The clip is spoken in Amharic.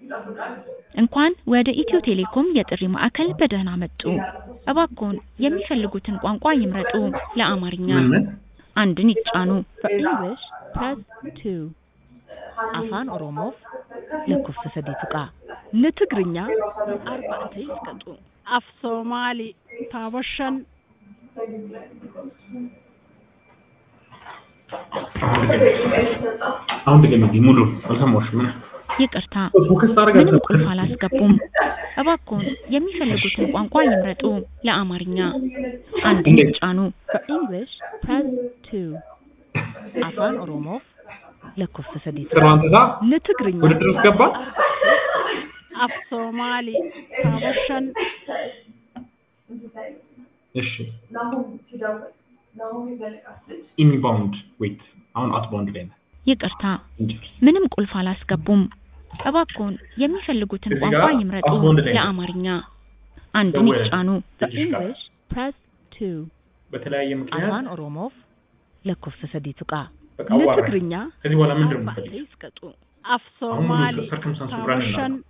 እንኳን ወደ ኢትዮ ቴሌኮም የጥሪ ማዕከል በደህና መጡ! እባክዎን የሚፈልጉትን ቋንቋ ይምረጡ! ለአማርኛ ምን ምን አንድን ይጫኑ። For English, press 2. afaan oromoof lakkoofsa sadii tuqaa ንትግርኛ አርባዕተ ይስቀጡ af soomaali taaba shan አሁን ድገሚልኝ ሙሉ አልሰማሁሽም። ምን ይቅርታ፣ ፎከስ ታደርጋ ምንም ቁልፍ አላስገቡም። እባክዎን የሚፈልጉትን ቋንቋ ይምረጡ። ለአማርኛ አንድን እንዴት? ይጫኑ። For English, press 2. afaan oromoof lakkoofsa sadii tuqaa ስራዋን ትታ ንትግርኛ ውድድር ውስጥ ገባ። af soomaali taaba shan እሺ ኢንባውንድ ዌት አሁን አውትባውንድ ላይ ነህ። ይቅርታ፣ እንጂ ምንም ቁልፍ አላስገቡም። እባክዎን የሚፈልጉትን እዚህ ቋንቋ ጋር ይምረጡ። አሁን ላይ ነው። ለአማርኛ አንድን ደወለ። ይጫኑ። For ልጅሽ ጋር English, press 2. በተለያየ ምክንያት afaan oromoof lakkoofsa sadii tuqaa በቃ አዋራኝ። ንትግርኛ ከዚህ በኋላ ምንድን ነው አርባዕተ የምፈልገው? ይስቀጡ af soomaali circumstance taaba running shan now.